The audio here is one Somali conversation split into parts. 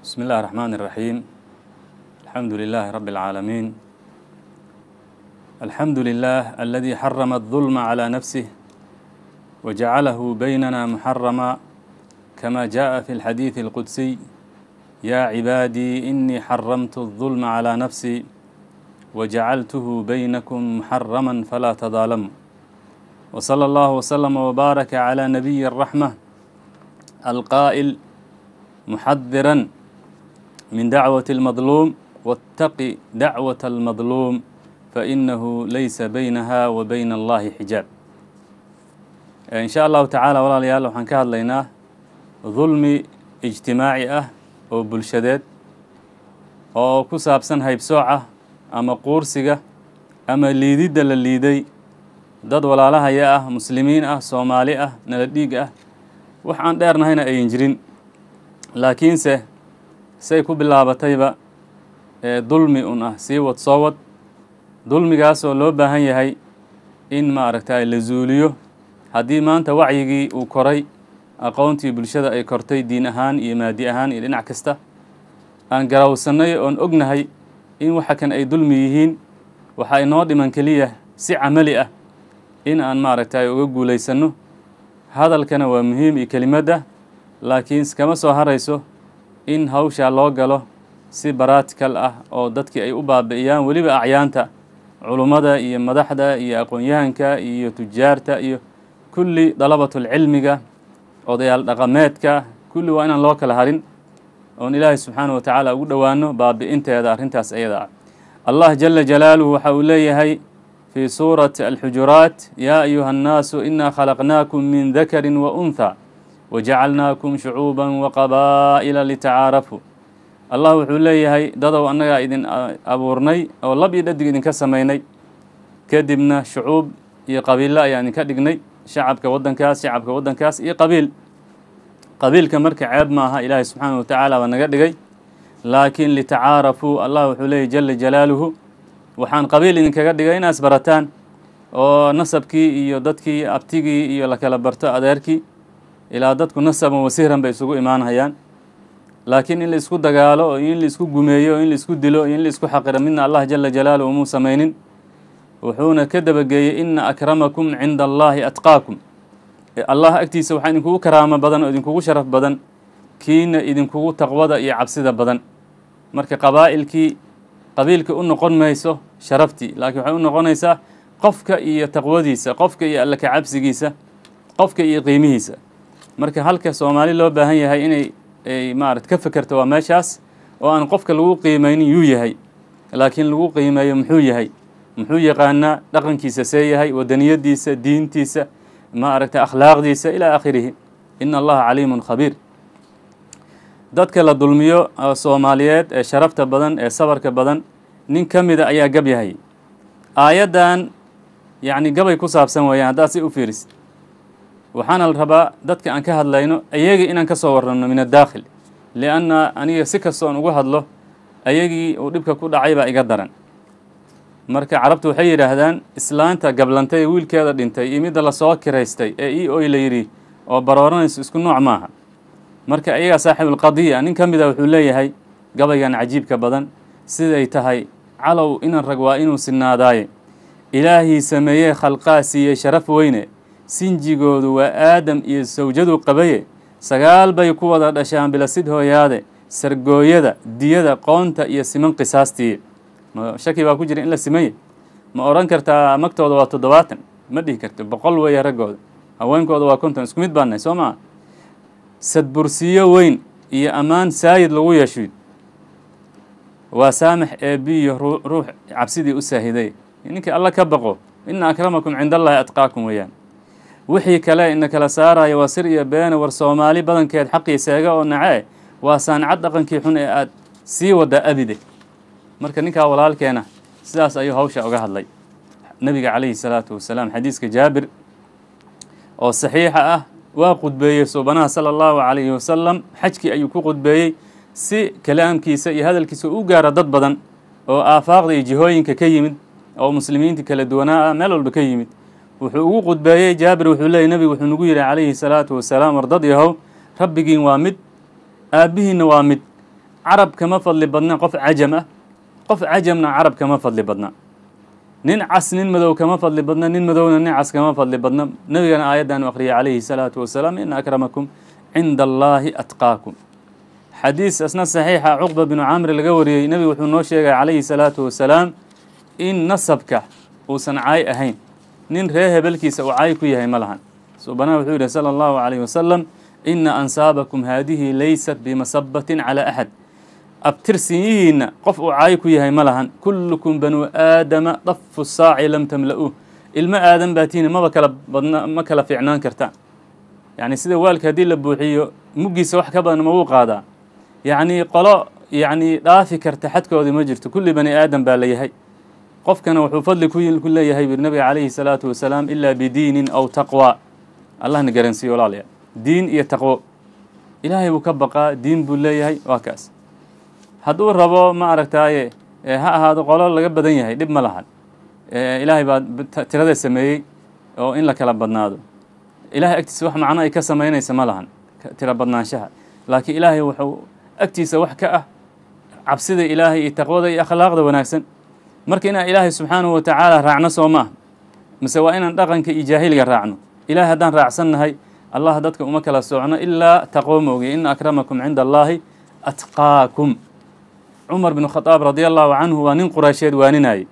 بسم الله الرحمن الرحيم الحمد لله رب العالمين الحمد لله الذي حرم الظلم على نفسه وجعله بيننا محرما كما جاء في الحديث القدسي يا عبادي إني حرمت الظلم على نفسي وجعلته بينكم محرما فلا تظالموا وصلى الله وسلم وبارك على نبي الرحمة القائل محذرا من دعوة المظلوم واتق دعوة المظلوم فإنه ليس بينها وبين الله حجاب إن شاء الله تعالى walaalayaal waxaan ka hadlaynaa dulmi ijtimaaci ah oo bulshadeed oo ku saabsan haybsooca ama quursiga ama liididda la liiday dad walaalahaya ah muslimiin ah soomaali ah nala dhiig ah wax aan dheernahayna ayan jirin laakiinse say ku bilaabatayba ee dulmi un ah sii wad soo wad dulmigaasoo loo baahan yahay in maaragtay la zuuliyo haddii maanta wacyigii uu koray aqoontii bulshada ay kortay diin ahaan iyo maadi ahaan iyo dhinac kasta aan garawsannay oon ognahay in waxa kan ay dulmi yihiin waxaa inoo dhiman keliya si camali ah in aan maaragtay uga guulaysanno hadalkana waa muhiim iyo kelimadda laakiin kama soo harayso in hawshaa loo galo si baraatikal ah oo dadkii ay u baabi'iyaan weliba acyaanta culummada iyo madaxda iyo aqoon-yahanka iyo tujaarta iyo kulli dalabatulcilmiga odayaal dhaqameedka kulli waa inaan loo kala harin oon ilaahay subxaanahu wa tacaala ugu dhowaano baabi'inteeda arrintaas ayada ah allah jala jalaaluhu waxa uu leeyahay fii suurati alxujuraat yaa ayuha annaasu inaa khalaqnaakum min dakarin wa untha wajacalnaakum shucuuban waqabaa'ila litacaarafuu allah wuxuu leeyahay dadow annagaa idin abuurnay oo lab iyo dhadig idinka samaynay kadibna shucuub iyo qabiilo ayaan idinka dhignay shacabka waddankaas shacabka waddankaas iyo qabiil qabiilka marka ceeb maaha ilaahay subxaanahu wa tacaala baa naga dhigay laakiin litacaarafuu allah wuxuu leeyahy jala jalaaluhu waxaan qabiil idinkaga dhigay inaas barataan oo nasabkii iyo dadkii abtigii iyo la kala barto adeerkii ilaa dadku nasaban wasiiran bay isugu imaanhayaan laakiin in la isku dagaalo oo in la isku gumeeyo in la isku dilo iyo in la isku xaqiro midna allah jala jalaaluhu umuu samaynin wuxuuna ka dabageeyey ina akramakum cinda allahi atqaakum allah agtiisa waxaa idinkugu karaamo badan oo idinkugu sharaf badan kiina idinkugu taqwada iyo cabsida badan marka qabaa'ilkii qabiilka u noqon mayso sharaftii laakiin waxay u noqonaysaa qofka iyo taqwadiisa qofka iyo alla kacabsigiisa qofka iyo qiimihiisa marka halka soomaali loo baahan yahay inay ay maarat ka fekerto waa meeshaas oo aan qofka lagu qiimeynin yuu yahay laakiin lagu qiimeeyo muxuu yahay muxuu yaqaanaa dhaqankiisa see yahay wadaniyadiisa diintiisa maaragtay akhlaaqdiisa ilaa aakhirihi ina allaha caliimun khabiir dadka la dulmiyo soomaaliyeed ee sharafta badan ee sabarka badan nin ka mida ayaa gab yahay aayaddan yacni gabay ku saabsan weeyaan haddaad si u fiirisid waxaana la rabaa dadka aan ka hadlayno ayagii inaan ka soo warranno min addaakhil lianna aniga si kastoon ugu hadlo ayagii uu dhibka ku dhacay baa iga daran marka carabtu waxay yidhaahdaan islaanta gablantay ee wiilkeeda dhintay iyo midda lasoo kiraystay ee e oy la yidhi oo barooranayso isku nooc maaha marka ayagaa saaxiibulqadiya nin ka mida wuxuu leeyahay gabaygan cajiibka badan siday tahay calow inan rag waa inuu sinaadaaye ilaahii sameeyey khalqaa siiyey sharaf weyne sinjigoodu waa aadam iyo sawjadu qabaye sagaal bay ku wada dhashaan bilasid hooyaade sargooyada diyada qoonta iyo siman qisaastii ma shaki baa ku jira in la simanye ma odhan kartaa magtooda waa toddobaatan ma dhihi karto boqol weeye raggooda haweenkooda waa konton isku mid baannahay soo maa sadbursiyo weyn iyo ammaan saayid lagu yeeshuy waa saamax eebiyo ruux cabsidii u saahiday ninkii alla ka baqo ina akramakum cinda allahi atqaakum weeyaan wixii kale ina kala saaraya waa sir iyo beene war soomaali badankeed xaqii seega oo nace waa saancad dhaqankii xun ee aad sii waddaa abide marka ninkaa walaalkeena sidaas ayuu hawsha uga hadlay nebiga calayhi salaatu wasalaam xadiiska jaabir oo saxiixa ah waa qudbeeyey suubanaha sala allahu calayhi wasalam xajkii ayuu ku qudbeeyey si kalaamkiisa iyo hadalkiisa u gaara dad badan oo aafaaqda iyo jihooyinka ka yimid oo muslimiinta kala duwanaa ah meel walba ka yimid wuxuu ugu qudbeeyey jaabir wuxuu leeyay nebigu wuxuu nagu yidhi calayhi salaatu wasalaam war dad yahow rabbigiin waa mid aabbihiinna waa mid carab kama fadli badna qof cajam ah qof cajamna carab kama fadli badna nin cas nin madow kama fadli badna nin madowna nin cas kama fadli badna nebigana aayaddan u akhriyay calayhi salaatu wasalaam ina akramakum cinda allaahi atqaakum xadiis asna saxiixa cuqba binu camri laga wariyey nebigu wuxuu noo sheegay calayhi salaatu wasalaam in nasabka uusan caay ahayn nin ree hebelkiisa uu caay ku yahay ma lahan subanaha wuxuu yidhi sala allahu calayhi wasalam ina ansaabakum haadihi laysat bimasabatin calaa axad abtirsinyihiinna qof uu caay ku yahay ma lahan kullukum banuu aadama dafu saaci lam tamla'uuh ilmo aadan baatiina maba kala badna ma kala fiicnaan kartaan yacni sida waalka haddii la buuxiyo muggiisa wax ka badan ma wuu qaadaa yacni qolo yacni dhaafi karta xadkoodii ma jirto kulli bani aadam baa la yahay qofkana wuxuu fadli ku leeyahay buri nabiga calayhi salaatu wasalaam ilaa bidiinin aw taqwa allahna garansiiyo walaalayaal diin iyo taqwo ilaahay buu ka baqaa diin buu leeyahay waa kaas hadduu rabo ma aragtaaye ha ahaado qolo laga badan yahay dhib ma lahan ilaahay baa tirada sameeyey oo in la kala badnaado ilahay agtiisa wax macno ay ka samaynaysa ma lahan tiro badnaanshaha laakiin ilaahay wuxuu agtiisa wax ka ah cabsida ilaahay iyo taqwada iyo akhlaaqda wanaagsan marka inaan ilaahay subxaanahu watacaala raacno soo ma ah mise waa inaan dhaqanka iyo jaahiliga raacno ilahay haddaan raacsannahay allah dadka uma kala socno ilaa taqwo moogiye ina akramakum cinda allaahi atqaakum cumar binu khadaab radia allahu canhu waa nin quraysheed waaninayey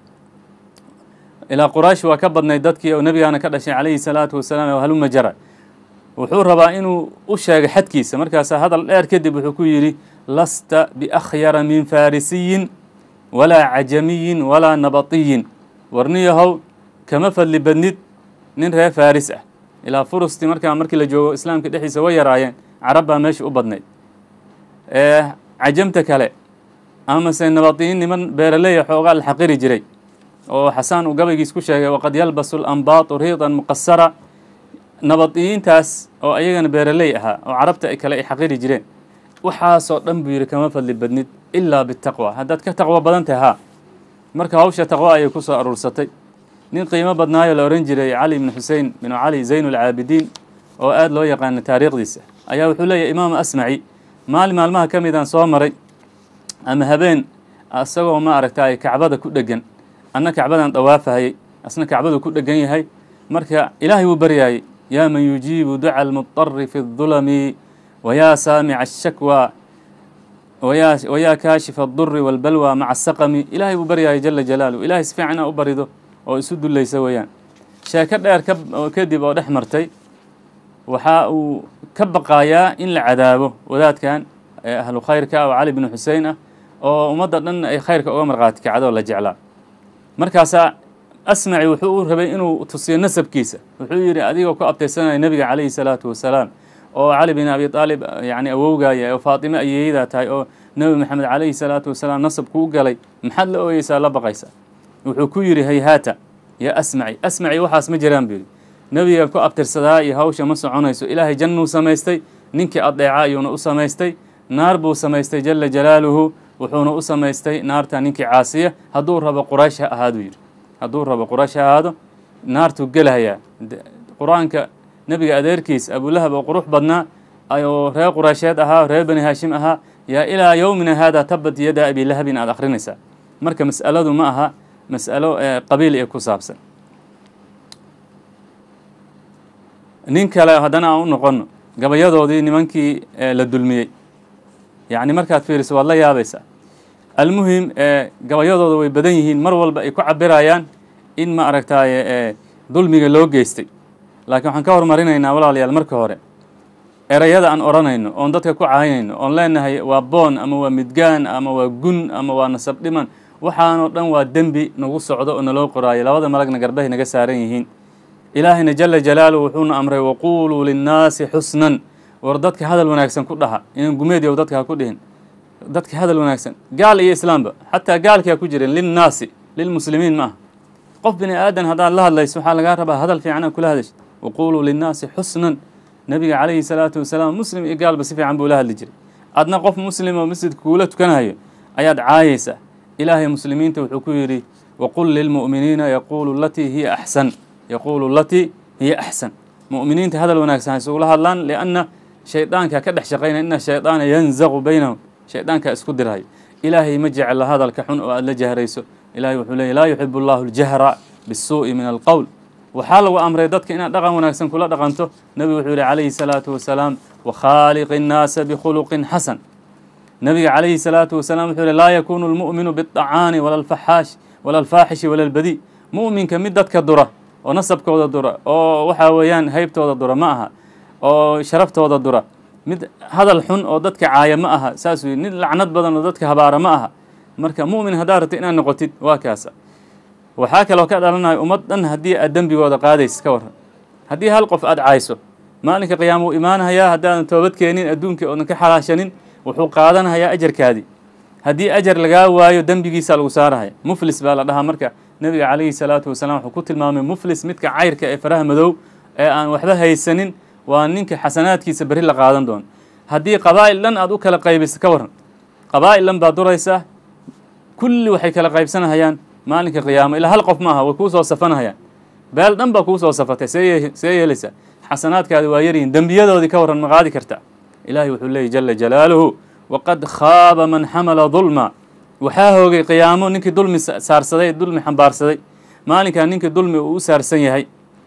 ilaa quraysh waa ka badnay dadkii oo nebigaana ka dhashay calayhi salaatu wasalaam oo haluma jara wuxuu rabaa inuu u sheego xadkiisa markaasaa hadal dheer kadib wuxuu ku yidhi lasta biakhyara min farisiyin walaa cajamiyin walaa nabatiyin warniyahow kama fadli badnid nin reer faris ah ilaa furusti markaa markii la joogo islaamka dhexdiisa way yaraayeen carab baa meesha u badnayd cajamta kale amase nabadiyin niman beeraleya xoogaa la xaqiri jiray oo xasaan uu gabaygiis ku sheegay waqad yalbasu lambaatu riidan muqasara nabadiyiintaas oo ayagana beeraley ahaa oo carabta kale ay xaqiri jireen waxaasoo dhan buu yidhi kama fadli badnid ilaa bitaqwa haddaad ka taqwo badan tahay haa marka hawsha taqwo ayay ku soo aruursatay nin qiimo badnaayo la ohan jiray cali bnu xusein binu cali zayn ulcaabidiin oo aada loo yaqaano taariikhdiisa ayaa wuxuu leeyahy imaam asmaci maalin maalmaha ka midaan soo maray ama habeen isagoo ma aragtay kacbada ku dhegan anna kacbadan dawaafahayey asna kacbadu ku dhegan yahay marka ilaahay wuu baryaayey yaa man yujiibu duca almudari fi اdulami wayaa saamica ashakwa wayaa kaashifa aduri walbalwa maca asaqami ilaahay buu baryaayay jala jalaaluh ilahay si fiican ina u barido oo isu dulaysa weeyaan sheeko dheer kadib oo dhex martay waxa uu ka baqaayaa in la cadaabo wadaadkan ahlu khayrka oo cali bnu xusein ah oo ummadda dhan ay khayrka uga markhaati kacdo la jeclaa markaasaa asmaci wuxuu u rabay inuu tusiyo nasabkiisa wuxuu yidhi adigoo ku abtaysanaya nebiga calayhi salaatu wasalaam oo cali bin abi aalib yani awowgaaya oo faatime ayeeyadaa tahay oo nebi maxamed calayhi salaatu wasalaam nasabku u galay maxaad la ooyeysaa la baqaysa wuxuu ku yidhi hayhaata yaa asmaci asmaci waxaas ma jiraan buu yidhi nebiga ku abtirsadaa iyo hawsha ma soconayso ilaahay jannuu samaystay ninkii adeeca ayuuna u samaystay naar buu samaystay jala jalaaluhu wuxuuna u samaystay naarta ninkii caasiya hadduu rabo quraysh ha ahaaduu yidhi hadduu rabo quraysh ha ahaado naartuu gelahayaa qur-aanka nebiga adeerkiis abulahab oo qurux badnaa oo reer quraysheed ahaa reer bani haashim ahaa yaa ilaa yowmina haada tabat yada abilahabin aad akhrinaysaa marka mas'aladu ma aha mas'alo qabiil ee ku saabsan nin kale haddana aan u noqono gabayadoodii nimankii la dulmiyey yacni markaad fiiriso waad la yaabaysaa almuhim gabayadooda way badan yihiin mar walba ay ku cabirayaan in ma aragtaaye dulmiga loo geystay laakiin waxaan ka horumarinaynaa walaalayaal marka hore erayada aan odhanayno oon dadka ku caynayno oon leenahay waa boon ama waa midgaan ama waa gun ama waa nasab dhiman waxaanoo dhan waa dembi nagu socdo oo naloo qoraayo labada malagna garbahay naga saaran yihiin ilaahayna jala jalaaluhu wuxuuna amray waquuluu linnaasi xusnan war dadka hadal wanaagsan ku dhaha inaan gumeediyow dadka ha ku dhihin dadka hadal wanaagsan gaal iyo islaamba xataa gaalkii ha ku jirin linnaasi lilmuslimiin ma aha qof bini aadan haddaad la hadlayso waxaa lagaa rabaa hadal fiican aad kula hadasho waquuluu linnaasi xusnan nabiga calayhi salaatu wasalaam muslim iyo gaalba si fiican buu la hadli jiray adna qof muslim oo masjidka kuula tukanayo ayaad caayaysaa ilaahay muslimiinta wuxuu ku yidhi waqul lilmu'miniina yaquulu latii hiya axsan yaquulu latii hiya axsan mu'miniinta hadal wanaagsan ha isugula hadlaan lianna shaydaanka ka dhex shaqaynaya ina shaydaana yanzaqu baynahum shaydaankaa isku dirhay ilaahay ma jecla hadalka xun oo aada la jahrayso ilahay wuxuu leeyay laa yuxibu allahu aljahra bisuu'i min alqowl waxaa lagu amray dadka inaad dhaqan wanaagsan kula dhaqanto nebigu wuxuu yihi calayhi salaatu wasalaam wakhaaliqi innaasa bikhuluqin xasan nebiga calayhi salaatu wasalaam wuxuu yihi laa yakunu lmu'minu biاطacaani wala alfaxaash wala alfaaxishi wala albadi mu'minka mid dadka dura oo nasabkooda dura oo waxaa weeyaan haybtooda dura ma aha oo sharaftooda dura mid hadal xun oo dadka caaya ma aha saas wey mid lacnad badan oo dadka habaara ma aha marka mu'min haddaad rabta inaad noqotid waa kaasa waxaa kaloo ka dhalanaya ummad dhan haddii aad dembigooda qaadaysa ka warran haddii hal qof aada cayso maalinka qiyaama wuu imaanahayaa haddaadan toobad keenin adduunka oodan ka xalaashanin wuxuu qaadanahayaa ajarkaadii haddii ajar lagaa waayo dembigiisa lagu saarahaya muflis baa la dhahaa marka nebiga calayhi salaatu wasalaam wuxuu ku tilmaamay muflis midka cayrka ee faraha madow ee aan waxba haysanin waa ninka xasanaadkiisa berri la qaadan doono haddii qabaa'il dhan aad u kala qaybiso ka warran qabaa'il dhan baad duraysaa kulli waxay kala qaybsanahayaan maalinka qiyaamo ilaa hal qof ma aha way kuu soo safanahayaan beel dhan baa kuu soo safatay see see yeelaysaa xasanaadkaadi waa yaryihin dembiyadoodii ka warran ma qaadi karta ilaahay wuxuu leeyay jala jalaaluhu waqad khaaba man xamala dulma waxaa hoogay qiyaamo ninkii dulmi saarsaday dulmi xambaarsaday maalinkaa ninkii dulmi uu u saarsan yahay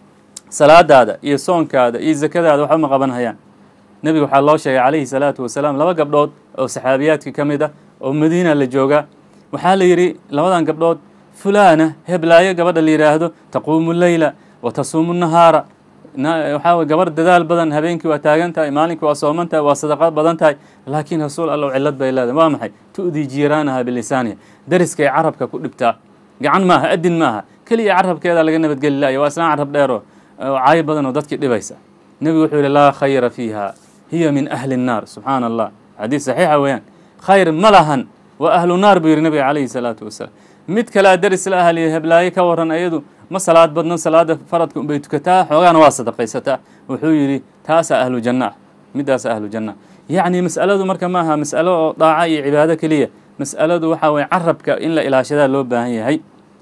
salaadaada iyo soonkaada iyo zakadaada waxba ma qaban hayaan nebiga waxaa loo sheegay calayhi salaatu wasalaam laba gabdhood oo saxaabiyaadka ka mid ah oo madiina la joogaa waxaa la yidhi labadan gabdhood fulaana heblaayo gabadha la yidhaahdo taquumu leyla wa tasuumu nahaara waxaa wey gabar dadaal badan habeenkii waa taagan tahay maalinkii waa sooman tahay waa sadaqad badan tahay laakiin rasuul allow cillad bay leedahay waa maxay tu'dii jiiraanaha bilisaaniha deriskay carabka ku dhibtaa gacan maaha adin maaha keliya carabkeeda laga nabadgeli laaya waa islaan carab dheero caayo badan oo dadkii dhibaysa nebigu wuxuu yihi laa khayra fiiha hiya min ahli الnaar subxaana allah xadiis saxiixa weeyaan khayr ma lahan waa ahlu naar buu yihi nebiga calayhi salaatu wasalaam mid kalea deris la ahliya heblaayo ka waran ayadu ma salaad badno salaada faradka unbay tukataa xoogaana waa sadaqaysataa wuxuu yidhi taasaa ahlu janna ah middaasa ahlu janna yacni mas'aladu marka ma aha mas'alo oo daaca iyo cibaado keliya mas'aladu waxaa weye carabka in la ilaashadaa loo baahan yahay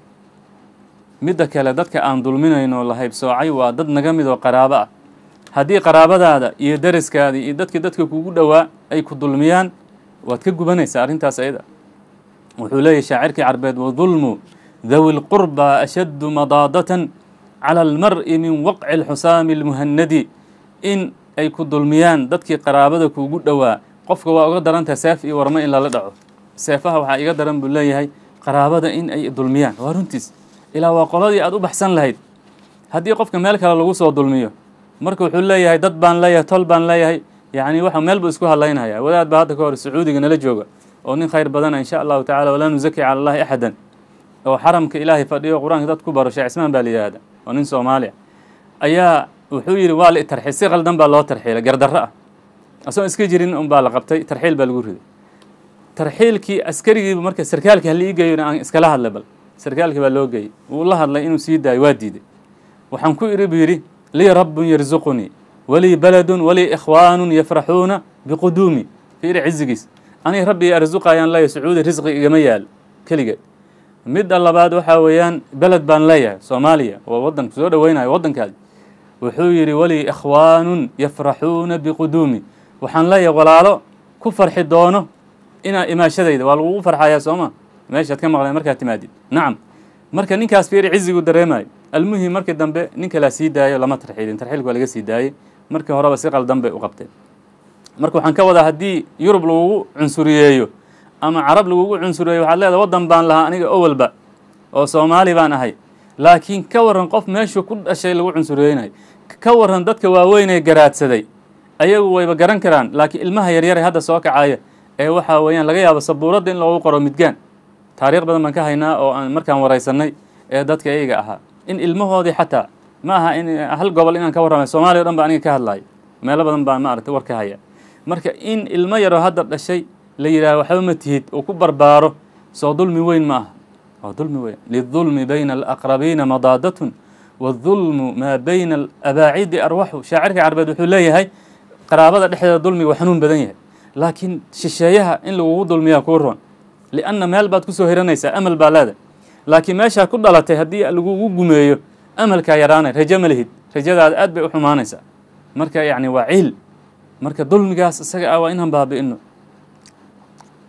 midda kale dadka aan dulminayno la haybsoocay waa dad naga mid oo qaraabo ah haddii qaraabadaada iyo deriskaada iyo dadki dadka kugu dhowaa ay ku dulmiyaan waad ka gubanaysaa arrintaas ayada wuxuu leeyahy shaacirkii carbeed wadulmu dawi lqurba ashaddu madaadatan cala almar'i min waqci alxusaami almuhanadi in ay ku dulmiyaan dadkii qaraabada kuugu dhowaa qofka waa uga darantaha seef iyo warmo in lala dhaco seefaha waxaa iga daran buu leeyahay qaraabada in ay dulmiyaan waa runtiis ilaa waa qoladii aad u baxsan lahayd haddii qofka meel kale lagu soo dulmiyo marka wuxuu leeyahay dad baan leeyahay tol baan leeyahay yacni waxa meel buu isku hadlaynaya wadaad baa hadda ka hor sacuudiga nala jooga oo nin khayr badana insha allahu tacala walaa nuzaki cala allahi axadan oo xaramka ilaahay fadhiyo qur-aanka dad ku baro sheekh cismaan baa la yihahda oo nin soomaaliya ayaa wuxuu yidhi waa la itarxiil si qaldan baa loo tarxiilay gardarro ah asoon iska jirin un baa la qabtay tarxiil baa lagu riday tarxiilkii askarigiiba marka sarkaalkii hala ii geeyo aan iskala hadlay bal sarkaalkii baa loo geeyey wuu la hadlay inuu sii daayo waa diiday waxaan ku idhi buu yidhi lii rabbun yarzuqunii walii baladun walii ikhwaanun yafraxuuna biquduumi fiiri cizigiis aniga rabbi i arsuqayaan leeyahay sacuudi risqi igama yaalo keligeed midda labaad waxaa weeyaan beled baan leeyahay soomaaliya waa waddanka soo dhoweynayo waddankaadi wuxuu yidhi walii ikhwaanun yafraxuuna biquduumi waxaan leeyahay walaalo ku farxi doono inaa imaashadayda waa lagugu farxayaa sooma meeshaad ka maqleen markaad timaadid nacam marka ninkaas fiiri cizigu dareemayo almuhim markii dambe nin kalaa sii daayo lama tarxiilin tarxiilka waa laga sii daayey markii horeba si qaldan bay u qabteen marka waxaan ka wadaa haddii yurub lagugu cunsuriyeeyo ama carab lagugu cunsuriyeeyo waxaad leedahay waddan baan lahaa aniga owalba oo soomaali baan ahay laakiin ka waran qof meeshuu ku dhashay lagu cunsuriyeynayo ka waran dadka waaweynee garaadsaday ayagu wayba garan karaan laakiin ilmaha yaryare hadda soo kacaya ee waxaa weeyaan laga yaabo sabuuradda in loogu qoro midgaan taariikh badan baan ka haynaa oo aan markaan waraysanay ee dadka iyaga ahaa in ilmahoodii xataa ma aha in hal gobol inaan ka warramay soomaaliya o dhan ba aniga ka hadlayo meelo badan baan maaragtay war ka haya marka in ilmo yaroo hadda dhashay la yidhaaho waxba ma tihid uu ku barbaaro soo dulmi weyn ma aha waa dulmi weyn lidulmi bayna alaqrabiina madaadatun wadulmu maa bayna alabaacidi arwaxu shaacirka carbeed wuxuu leeyahay qaraabada dhexdeeda dulmiga waa xanuun badan yahay laakiin shisheeyaha in lagugu dulmiyaa kuu roon lianna meel baad kusoo hiranaysaa amal baa leedahay laakiin meeshaa ku dhalatay haddii lagugu gumeeyo amalkaa yaraanay rajo ma lihid rajadaada aad bay u xumaanaysaa marka yacni waa ciil marka dulmigaas isaga ah waa inaan baabi'ino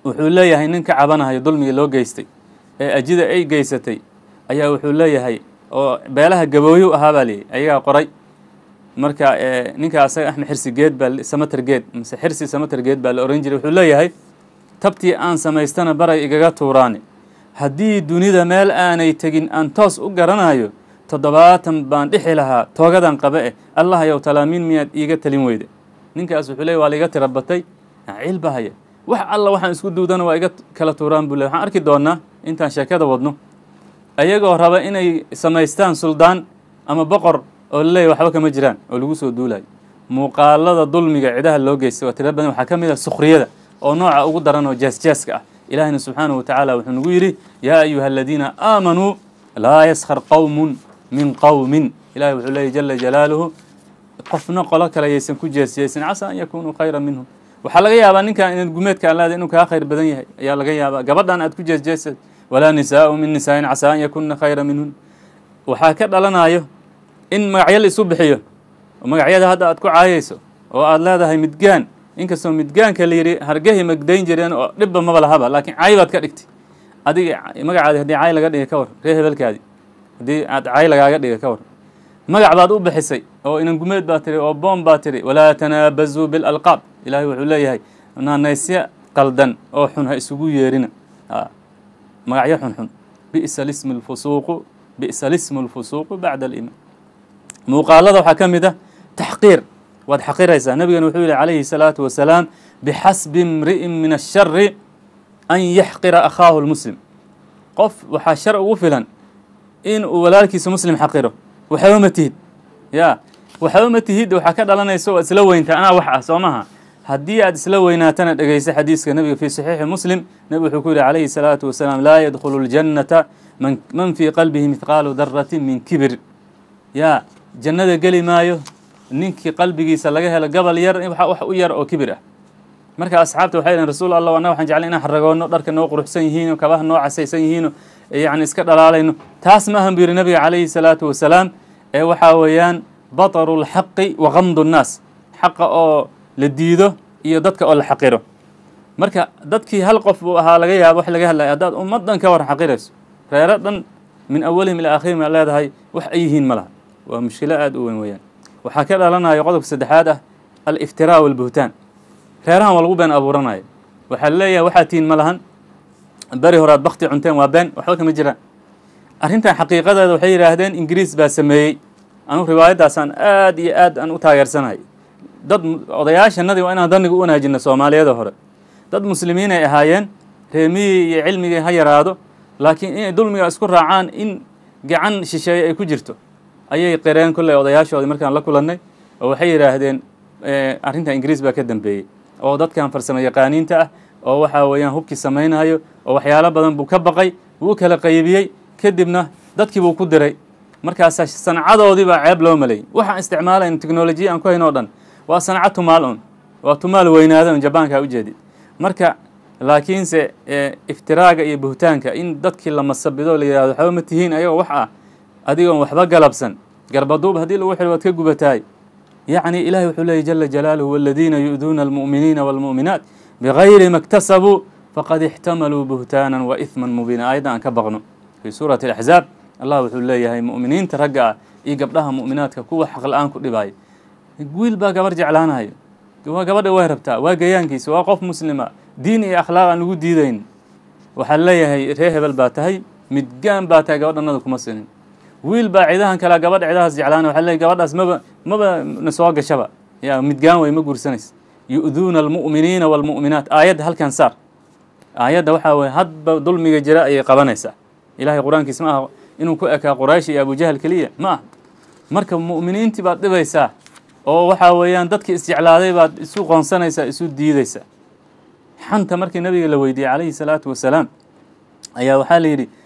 wuxuu leeyahay nin ka cabanahayo dulmigii loo geystay ee ajida ay geysatay ayaa wuxuu leeyahay oo beelaha gabooyo ahaa baa leeyahy ayagaa qoray marka ninka asaga axmed xirsi geed baa samater geed mise xirsi samater geed baa la oran jiray wuxuu leeyahay tabtii aan samaystana baray igaga tuuraani haddii dunida meel aanay tegin aan toos u garanayo toddobaatan baan dhixi lahaa toogadan qaba eh allah yow talaamiin miyaad iiga talin weyde ninkaas wuxuu leey waa la iga tira batay ciil baa haya wax alla waxaan isku duudana waa iga kala tuuraan buu ley waxaan arki doonaa intaan sheekada wadno ayagoo raba inay samaystaan suldaan ama boqor oo laleeyahy waxba kama jiraan oo lagu soo duulayo muuqaalada dulmiga cidaha loo geystay waa tira badan waxaa ka mid ah sukhriyada oo nooca ugu daran oo jaasjaaska ah ilaahina subxaanahu watacaala wuxuu nagu yidhi yaa ayuha aladiina aamanuu laa yaskhar qowmun min qowmin ilahi wuxuu leeyay jala jalaaluhu qofna qolo kale yaysan ku jeesjeesin casaa an yakunuu khayra minhum waxaa laga yaabaa ninkan inaad gumeedka aan leedahay inuu kaa khayr badan yahay ayaa laga yaabaa gabadhan aad ku jeesjeesad walaa nisaau min nisaain casaa an yakuna khayra minhun waxaa ka dhalanayo in magacyo la isu bixiyo oo magacyada hadda aad ku caayayso oo aad leedahay midgaan inkastoo midgaanka la yidhi hargehi magdayn jireen oo dhibba maba lahaba laakiin caay baad ka dhigtay adiga magacaadi haddii caay laga dhiga ka war ree hebelkaadi haddii aad caay lagaaga dhiga ka war magac baad u bixisay oo inan gumeed baa tiri oo boom baa tiri walaa tanaabazuu bilalqaab ilaahay wuxuu leeyahay naanaysyo qaldan oo xun ha isugu yeerina magacyo xunxun bi'sa lismu lfusuuqu bi'sa lismu lfusuuqu bacda aliimaan muuqaalada waxaa ka mid ah taxqiir waad xaqiraysaa nebigana wuxuu yihi calayhi salaatu wasalaam bixasbi imri'in min ashari an yaxqira akhaahu lmuslim qof waxaa shar ugu filan in uu walaalkiisa muslim xaqiro waxba ma tihid ya waxba ma tihid waxaa ka dhalanaysa oo isla weynta anaa wax ah soo maha haddii aad isla weynaatana dhegeysa xadiiska nebiga fii saxiixi muslim nebigu wuxuu ku yihi calayhi salaatu wasalaam laa yadkhulu ljannata man man fii qalbihi mithqaalu daratin min kibir ya jannada geli maayo ninkii qalbigiisa laga helo gabal yar wax u yar oo kibir ah marka asxaabta waxay dhaheen rasuul allah annaga waxaan jeclay inaan xaragoonno dharka noo quruxsan yihiino kabaha noo casaysan yihiino yacni iska dhalaalayno taas ma ahan buu yihi nabiga calayhi salaatu wasalaam ee waxaa weeyaan bataru lxaqi wa kamdu nnaas xaqa oo la diido iyo dadka oo la xaqiro marka dadkii hal qof buu ahaa laga yaabo wax laga hadlaya haddaad ummaddan ka war xaqirayso reero dhan min awalihim ilaa akhirihim aa leedahay wax ay yihiin ma laha waa mushkilo aada u weyn weeyaan waxaa ka dhalanayo qodobka saddexaad ah aliftiraa walbuhtaan reerahan waa lagu been abuuranayo waxaa leeyahay waxaa tihiin ma lahan beri horaad bakti cunteen waa been waxba kama jiraan arrintan xaqiiqadeeda waxay yidhaahdeen ingiriis baa sameeyey anugu riwaayaddaasaan aad iyo aad aan u taageersanahay dad odayaashanadii waa inaan daniga u wanaajina soomaaliyada hore dad muslimiin ay ahaayeen reemihii iyo cilmigii ha yaraado laakiin inay dulmiga isku raacaan in gacan shisheeye ay ku jirto ayay qireen kolley odayaashoodii markaan la kulannay oo waxay yidhaahdeen arrinta ingiriis baa ka dambeeyey oo dadkan farsamo yaqaaniinta ah oo waxaa weeyaan hubkii samaynayo oo waxyaalo badan buu ka baqay wuu kala qaybiyey kadibna dadkii buu ku diray markaasaa sancadoodii baa ceeb loo maleeyey waxaan isticmaalayn teknolojiya aan ku hayn oo dhan waa sanca tumaal un waa tumaal weynaada un jabaanka ujeedid marka laakiinse iftiraaga iyo buhtaanka in dadkii la masabido la yihahdo waxba ma tihiin ayagoo wax ah adigoon waxba galabsan garbaduub haddii lagu xidho waad ka gubataay yacni ilahi wuxuu leeyay jala jalaaluhu waladiina yu'duuna almu'miniina waalmu'minaat bigayri ma اktasabuu faqad ixtamaluu buhtaanan wa ihman mubiina aayadda aan ka baqno fii suurati alaxzaab allah wuxuu leeyahay mu'miniinta ragga ah iyo gabdhaha mu'minaadka kuwa xaq la-aan ku dhibaayo wiil baa gabar jeclaanayo waa gabadha way rabtaa waa gayaankiisa waa qof muslima diin iyo akhlaaq aan lagu diidayn waxaa leeyahay ree hebel baa tahay midgaan baa tahay gabadhanada kuma sinin wiil baa cidahan kalea gabadha cidahaas jeclaana waxa leeyahy gabadhaas maba maba na soo gashaba ya midgaan way ma guursanaysa yu'duuna almu'miniina waalmu'minaat aayadda halkan saar aayadda waxaa weye hadba dulmiga jira ayay qabanaysaa ilahay qur-aankiis ma aha inuu ku ekaa quraysh iyo abujahal keliya ma aha marka mu'miniintii baad dhibaysaa oo waxaa weeyaan dadkii isjeclaaday baad isu qoonsanaysaa isu diidaysaa xanta markii nabiga la weydiiyey calayhi salaatu wasalaam ayaa waxaa la yidhi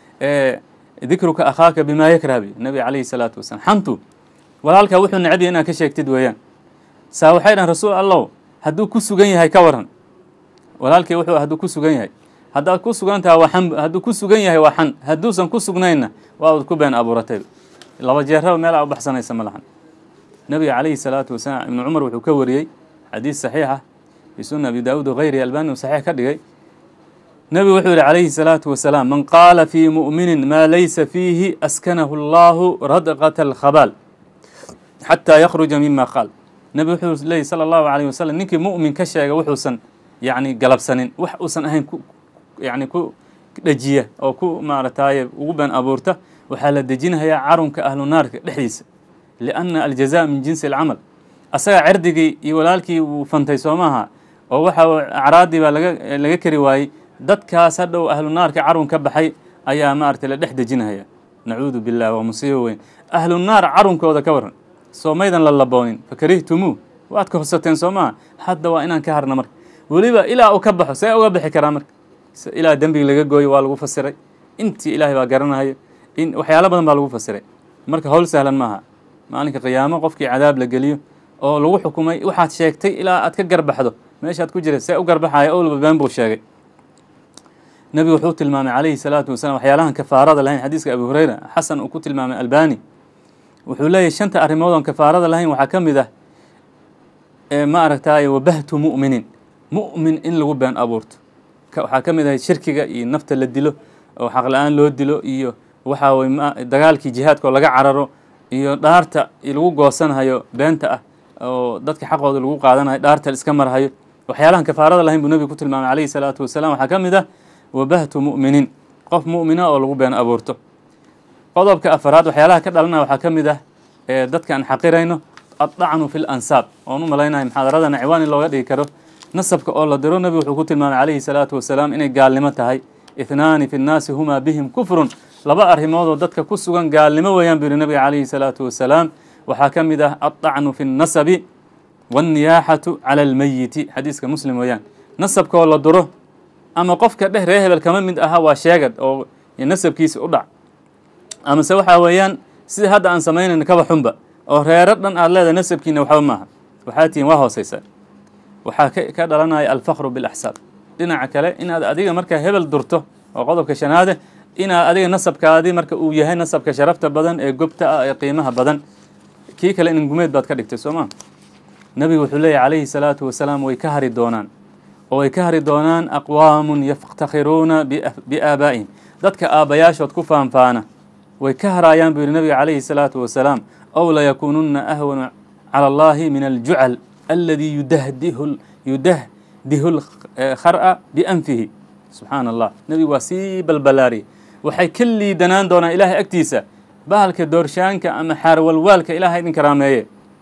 dikruka akhaaka bimaa yakrabi nabiga calayhi salaatu wasalaam xantu walaalkaa wuxuu necab yahay inaad ka sheegtid weeyaan saa waxay dhahan rasuul allow hadduu ku sugan yahay ka waran walaalkii wuxuu hadduu ku sugan yahay haddaad ku sugan taha waa xan hadduu ku sugan yahay waa xan hadduusan ku sugnaynna waa ku been abuuratay laba jeeraba meel aa u baxsanaysa ma lahan nabiga calayhi salaatu wasalaam ibnu cumar wuxuu ka wariyey xadiis saxiixa fii sunna abi daawuud wagayrihi albani uu saxiix ka dhigay nebigu wuxuu yihi calayhi salaatu wasalaam man qaala fii mu'minin maa laysa fiihi askanahu allahu radqata alkhabaal xataa yakhruja mima qaal nebigu wuxuu leeyay sala allahu alayh wasalam ninkii mu'min ka sheega wuxuusan yacni galabsanin wax uusan ahayn ku yacni ku dhejiya oo ku maaragtaaye ugu been abuurta waxaa la dejinayaa carunka ahlu naarka dhexdiisa lianna aljaza min jinsi alcamal asaga cerdigii iyo walaalkii wuu fantay soo maaha oo waxa acraadii baa laga laga kari waayey dadkaas hadhow ahlu naarka carun ka baxay ayaa maaragtay la dhex dejinaya nacuudu billah waa musiibo weyn ahlu naar carunkooda ka waran soo maydan la laboonin fakarihtumuu waad ka horsateen soo maaha hadda waa inaan ka harna marka weliba ilaa uu ka baxo see uga bixi karaa marka ilaa dembiga laga gooyo waa lagu fasiray intii ilaahay baa garanayo in waxyaalo badan baa lagu fasiray marka howl sahlan maaha maalinka qiyaamo qofkii cadaab la geliyo oo lagu xukumay waxaad sheegtay ilaa aad ka garbaxdo meeshaad ku jira see u garbaxaya owlba been buu sheegay nebigu wuxuu tilmaamay calayhi salaatu wasalam waxyaalahan kafaarada lahayn xadiiska abu hureyra xasan uu ku tilmaamay albani wuxuu leeyahy shanta arrimood oon kafaarada lahayn waxaa ka mid ah ma aragtaaye wabahtu mu'minin mu'min in lagu been abuurto waxaa ka mid ahay shirkiga iyo nafta la dilo oo xaq la-aan loo dilo iyo waxaa way dagaalkii jihaadka oo laga cararo iyo dhaarta lagu goosanhayo beenta ah oo dadka xaqooda lagu qaadanayo dhaarta iska marhayo waxyaalahan kafaarada lahayn buu nebigu ku tilmaamay calayhi salaatu wasalaam waxaa ka mid ah wabahtu mu'minin qof mu'mina oo lagu been abuurto qodobka afaraad waxyaalaha ka dhalanaya waxaa ka mid ah ee dadka aan xaqirayno addacnu fi lansaab oon u malaynahay muxaadaradana ciwaan in looga dhigi karo nasabka oo la diro nebigu wuxuu ku tilmaamay calayhi salaatu wasalaam inay gaalnimo tahay ithnaani fi nnaasi humaa bihim kufrun laba arrimood oo dadka ku sugan gaalnimo weeyaan buu yihi nabiga calayhi salaatu wasalaam waxaa ka mid ah addacnu fi nnasabi wanniyaaxatu cala almeyiti xadiiska muslim weeyaan nasabka oo la duro ama qofka dheh ree hebel kama mid aha waa sheegad oo nasabkiisa u dhac amase waxaa weeyaan sida hadda aan samaynayno kaba xunba oo reero dhan aad leedahay nasabkiina waxba maaha waxaa tihiin waa hooseysaa waxaa ka dhalanaya alfakru bilaxsaab dhinaca kale inaad adiga markaa hebel durto oo qodobka shanaade inaad adiga nasabkaadii marka uu yahay nasabka sharafta badan ee gobta ah ee qiimaha badan kii kale in gumeed baad ka dhigtay soo maa nabigu wuxuu leeyahy calayhi salaatu wasalaam way ka hari doonaan oo way ka hari doonaan aqwaamun yaftakhiruuna biaabaa'ihim dadka aabbayaashood ku faanfaana way ka haraayaan buu yihi nabiga calayhi salaatu wasalaam ow layakuununa ahwana cala allahi min aljucal aladi yudahdihu yudahdihu lkhar'a bianfihi subxaana allah nebigu waa sii balbalaariyay waxay ka liidanaan doonaan ilaahay agtiisa bahalka doorshaanka ama xaarwalwaalka ilaahay idin karaameeye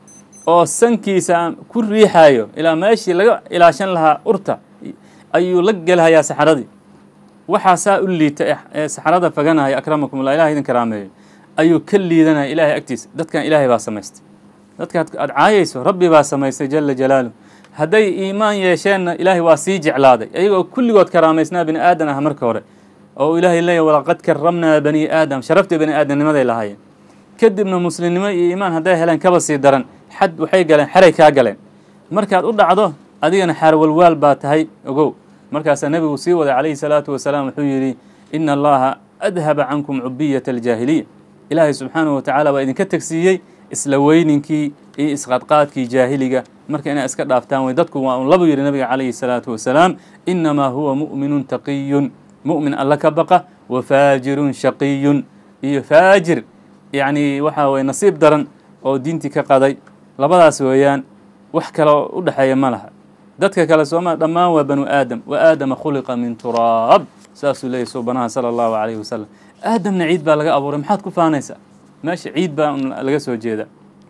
oo sankiisa ku riixaayo ilaa meeshii laga ilaashan lahaa urta ayuu la gelhayaa saxaradii waxaa saa u liita ee saxarada faganaya akramakum ullah ilahay idin karaameeyo ayuu ka liidanaya ilaahay agtiisa dadkan ilaahay baa samaystay dadka aad caayayso rabbi baa samaystay jala jalaaluh hadday iimaan yeesheenna ilaahay waa sii jeclaaday ayagoo kulligood karaamaysnaa bini aadan ah marka hore oo ilaahay leeyahy walaqad karamnaa bani aadam sharaftii bani aadamnimaday lahaayeen kadibna muslimnimo iyo iimaan hadday heleen kaba sii daran xad waxay galeen xeray kaa galeen markaad u dhacdo adigana xaarwalwaal baa tahay ogow markaasaa nebigu sii waday calayhi salaatu wasalaam wuxuu yidhi ina allaha adhaba cankum cubiyata aljaahiliya ilaahay subxaanahu watacaala waa idinka tegsiiyey isla weyninkii iyo isqadqaadkii jaahiliga marka inaa iska dhaaftaan wey dadku waa un labu yidhi nabiga calayhi salaatu wasalaam inamaa huwa mu'minun taqiyun mu'min alla ka baqa wa faajirun shaqiyun iyo faajir yacni waxaa weye nasiib daran oo diintii ka qaday labadaas weeyaan wax kaloo u dhexeeya ma laha dadka kale sooma dhammaan waa banu aadam wa aadama khuliqa min turaab saasuu leeyahy suubanaha sala allahu calayhi wasalam aadamna ciid baa laga abuuray maxaad ku faanaysaa meesha ciid baa laga soo jeeda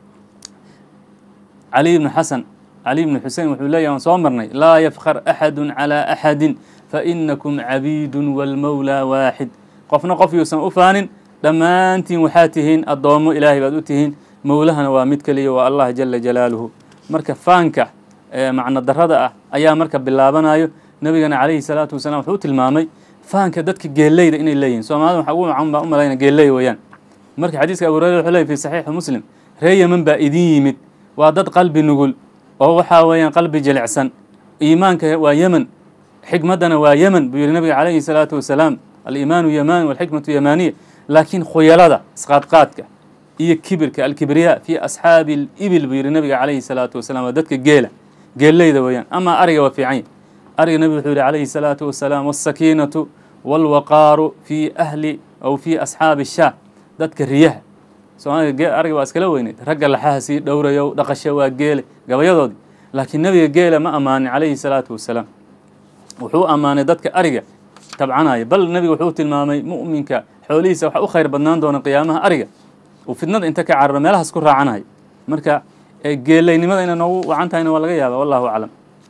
cali ibnu xasan cali ibnu xusein wuxuu leeyahy waan soo marnay laa yafkar axadu calaa axadin fainakum cabiidun walmowlaa waaxid qofna qof yuusan u faanin dhammaantiin waxaa tihiin addoommo ilaahay baad u tihiin mowlahana waa mid keliya waa allah jala jalaaluhu marka faanka macno darada ah ayaa marka bilaabanayo nebigana calayhi salaatu wasalaam wuxuu tilmaamay faanka dadka geeleyda inay leeyihin soomaalida waxa ugu macan baa u malayna geeley weeyaan marka xadiiska abu hurayra wuxuu leeyay fi saxiixi muslim ree yeman baa idin yimid waa dad qalbi nugul oo waxaa weeyaan qalbi jilicsan iimaanka waa yemen xikmaddana waa yemen buu yihi nabiga calayhi salaatu wasalaam aliimaanu yamani walxikmatu yamaniya laakiin khuyalada isqaadqaadka iyo kibirka alkibriya fi asxaabi alibil buu yihi nabiga calayhi salaatu wasalaam waa dadka geela geelleyda weeyaan ama ariga waa fiican ariga nebigu wuxuu yihi calayhi salaatu wasalaam wasakiinatu walwaqaaru fii ahli aw fii asxaabi shaa dadka riyaha soomaalida ariga waa iskala weyneyd ragga laxaha sii dhowrayo dhaqasha waa geele gabayadoodii laakiin nebiga geela ma ammaanin calayhi salaatu wasalaam wuxuu ammaanay dadka ariga tabcanaya bal nebiga wuxuu tilmaamay mu'minka xoolihiisa waxa u khayr badnaan doona qiyaamaha ariga uu fidnada inta ka cararo meelahaas ku raacanayo marka geelaynimada inay noogu wacan tahayna waa laga yaaba wallahu aclam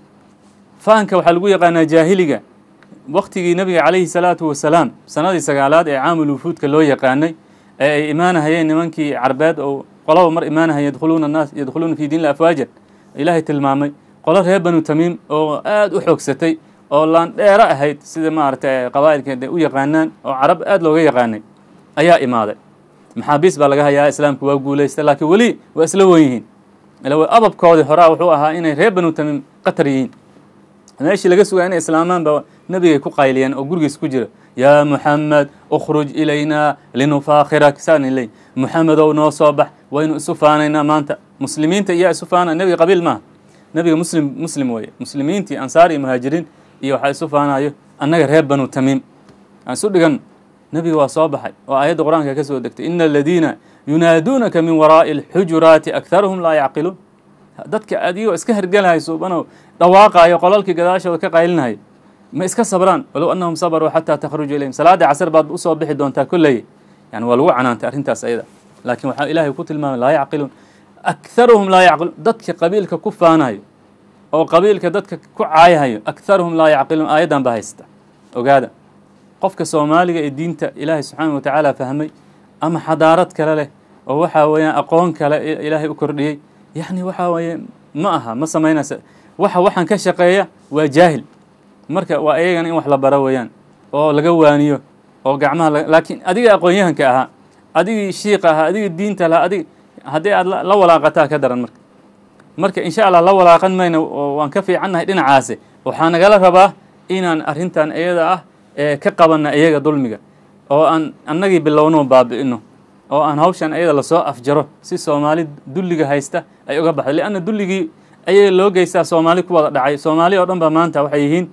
fahanka waxaa lagu yaqaanaa jaahiliga waktigii nebiga calayhi salaatu wasalaam sanadii sagaalaad ee caamul wufuudka loo yaqaanay ee ay imaanahayeen nimankii carbeed oo qolaba mar imaanahaya yadkhuluuna naas yadkhuluuna fi diinla afwaajan ilaahay tilmaamay qolo reer banu tamiim oo aada u xoogsatay oo laandheero ahayd sida maaragtay qabaa'ilka de u yaqaanaan oo carab aada looga yaqaanay ayaa imaaday maxaabiis baa laga hayaa islaamku waa guulaystay laakiin weli waa isla wen yihiin ila ababkoodii horaa wuxuu ahaa inay reer banu tamiim qatar yihiin meeshii laga sugaa inay islaamaan ba nebigay ku qayliyeen oo gurigiis ku jira yaa muxamed ukhruj ilaynaa linufaakirak saana leey muxamedow noo soo bax waynu isu faanaynaa maanta muslimiinta iyaa isu faana nebiga qabiil maaha nebiga muslim muslim weeye muslimiintii ansaar iyo muhaajiriin iyo waxaa isu faanayo annaga reer banu tamiim aan isu dhigan nebiga waa soo baxay oo aayadda qur-aanka ka soo degtay ina aladiina yunaaduunaka min waraa'i alxujuraati akharuhum laa yacqiluun dadka adigoo iska hergelahay suubanow dhawaaqaayo qolalkii gadaashooda ka qaylinaya ma iska sabraan walow annahum sabaruu xataa takhruju ilayhim salaadii casar baad usoo bixi doontaa kolley yani waa lagu canaantay arrintaas ayada laakiin waxaa ilaahay ku tilmaamay laa yacqiluun akharuhum laa yacqiluun dadka qabiilka ku faanayo oo qabiilka dadka ku caayahayo akharuhum laa yacqiluun aayaddan baa haysta ogaada qofka soomaaliga ee diinta ilaahay subxaana wa tacaala fahmay ama xadaarad kale leh oo waxaa weeyaan aqoon kale ilaahay u kordhiyey yacni waxaa weeye ma aha ma samaynaysa waxa waxaan ka shaqeeya waa jaahil marka waa iyagana in wax la baro weeyaan oo laga waaniyo oo gacmaha laakiin adiga aqoon-yahanka ahaa adigii shiiqa ahaa adigii diinta lahaa adig haddii aad la walaaqataa ka daran marka marka insha allah la walaaqan mayno oo waan ka fiicannahay dhinacaasi waxaa nagala rabaa inaan arrintan iyada ah ee ka qabanna iyaga dulmiga oo aan annagii bilowno baabi'ino oo aan hawshan iyada lasoo afjaro si soomaali dulliga haysta ay uga baxdo lianna dulligii ayaga loo geystaa soomaali ku wada dhacay soomaali oo dhan ba maanta waxay yihiin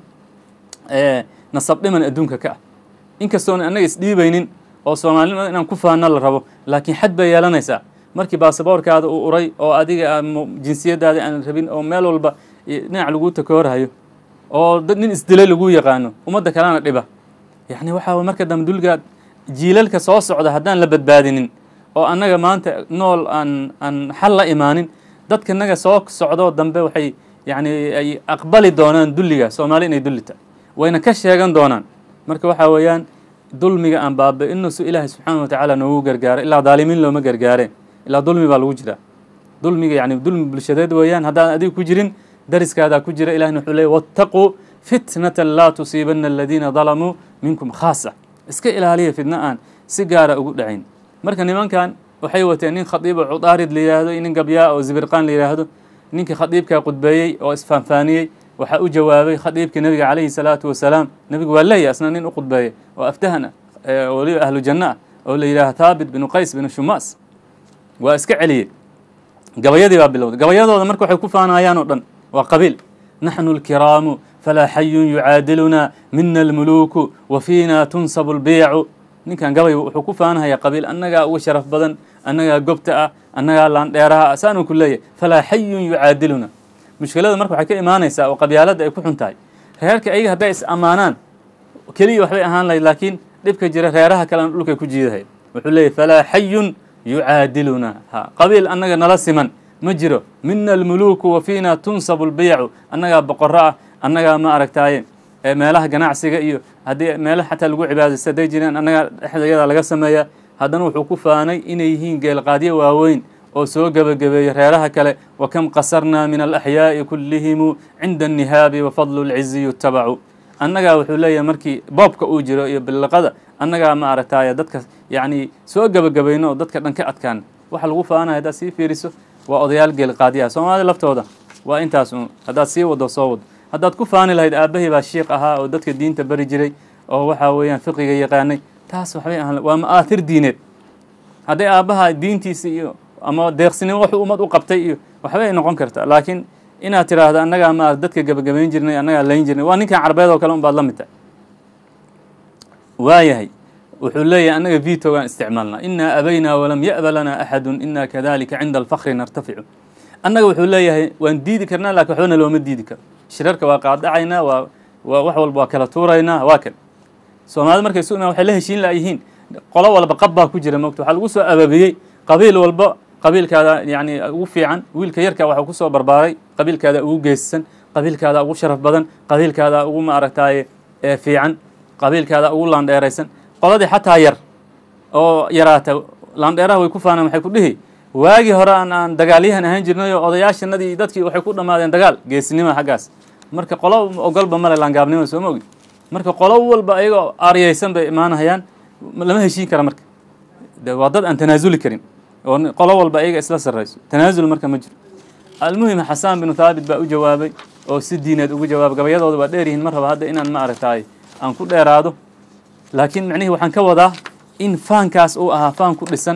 nasab dhiman adduunka ka ah inkastoona annaga isdhiibaynin oo soomaalinimada inaan ku faano la rabo laakiin xad bay yeelanaysaa markii baasaboorkaada uu uray oo adiga jinsiyadaada aan rabin oo meel walba dhinac laguu takoorhayo oo dad nin isdilay laguu yaqaano ummadda kalena dhiba yacni waxaa marka dambe dulgaad jiilalka soo socda haddaan la badbaadinin oo annaga maanta nool aan aan xal la imaanin dadka naga soo socdoo dambe waxay yacni ay aqbali doonaan dulliga soomaali inay dulli tahay wayna ka sheegan doonaan marka waxaa weeyaan dulmiga aan baaba-ino su ilaahay subxaana wa tacaala noogu gargaaro ilaa daalimiin looma gargaareen ilaa dulmi baa lagu jiraa dulmiga yani dulmi bulshadeed weeyaan haddaan adiga ku jirin dariskaadaa ku jira ilahina wuxuu leey wattaquu fitnatan laa tusiibana aladiina dalamuu minkum khaasa iska ilaaliya fidno aan si gaara ugu dhacayn marka nimankan waxay wateen nin khadiibo cudaarid la yidhaahdo nin gabyaa oo zibirqaan la yidhaahdo ninkii khadiibkaa qudbeeyey oo isfaanfaaniyey waxaa u jawaabay khadiibkii nebiga calayhi salaatu wasalaam nebigu waa leeya asna nin u qudbeeyey oo aftahan ah waliba ahlu janno ah oo la yidhahdo thaabit binu qays binu shumaas waa iska celiyey gabayadii baa bilowday gabayadooda marka waxay ku faanayaan oo dhan waa qabiil naxnu alkiraamu falaa xayun yucaadiluna mina almuluuku wa fiina tunsabu albiicu ninkan gabay wuxuu ku faanahaya qabiil annagaa uga sharaf badan annagaa gobta ah annagaa laandheeraha ah saanuu ku leeyahy falaa xayun yucaadiluna mushkilada marka waxay ka imaanaysaa oo qabyaaladda ay ku xun tahay reerka ayaga hadday is ammaanaan keliya waxbay ahaan lahayd laakiin dhibka jira reeraha kalena dhulkay ku jiidahay wuxuu leeyahy falaa xayun yucaadiluna ha qabiil annaga nala siman ma jiro mina almuluuku wa fiina tunsabu lbiyacu annagaa boqoro ah annagaa ma aragtaaye meelaha ganacsiga iyo haddii meelaha xataa lagu cibaadaysta hadday jireen annagaa dhexdayadaa laga sameeyaa haddana wuxuu ku faanay inay yihiin geelqaadyo waaweyn oo soo gebagabeeyey reeraha kale wa kam qasarnaa min alaxyaa'i kullihimu cinda annihaabi wa fadlu lcizi yutabacu annagaa wuxuu leeyahay markii boobka uu jiro iyo billiqada annagaa ma aragtaaye dadka yacni soo gebagabayno oo dadka dhan ka adkaan waxa lagu faanaya haddaad sii fiiriso waa odayaal geelqaadyaha soomaalida laftooda waa intaas un haddaad sii wado soo wado haddaad ku faani lahayd aabahii baa shiiq ahaa oo dadka diinta bari jiray oo waxaa weeyaan fiqiga yaqaanay taas waxbay ahaan waa ma'aathir diineed hadday aabbaha diintiisa iyo ama deeqsinimo wuxuu ummad u qabtay iyo waxbay noqon kartaa laakiin inaad tiraahdo annagaa ma dadka gebagabayn jirnay annagaa layn jirnay waa ninkan carbeed oo kale un baad la mid tahay waayahay wuxuu leeyahay annaga vitogaan isticmaalnaa inaa abaynaa walam ya'ba lanaa axadun inaa kadalika cinda alfakri nartaficu annaga wuxuu leeyahay waan diidi karnaa lakin waxbana looma diidi karo shirarka waa qaadacaynaa waa waa wax walba waa kala tuuraynaa waa kan soomaalida markay isu imaan waxay la heshiin laayihiin qolo walba qab baa ku jira mogta waxaa lagu soo ababiyey qabiil walba qabiilkaada yani ugu fiican wiilka yarka waxaa kusoo barbaaray qabiilkaada ugu geesisan qabiilkaada ugu sharaf badan qabiilkaada ugu maaragtaaye fiican qabiilkaada ugu laandheeraysan qoladii xataa yar oo yaraata laandheeraha way ku faanaan waxay ku dhihi waagii hore aan aan dagaalyahan ahaan jirnay oo odayaashanadii dadkii waxay ku dhammaadeen dagaal geesinima xaggaas marka qolo ogolba male laangaabnimo soo ma ogi marka qolo walba ayagoo aryaysan bay imaanahayaan lama heshiin kara marka de waa dad aan tanaasuli karin oo qolo walba ayaga isla sarrayso tanaasul marka ma jiro almuhim xasaan binu thaabit baa u jawaabay oo si diineed ugu jawaabay gabayadooda waa dheer yihiin mar raba hadda inaan ma aragtaay aan ku dheeraado laakiin macnihii waxaan ka wadaa in faankaas uu ahaa faan ku dhisan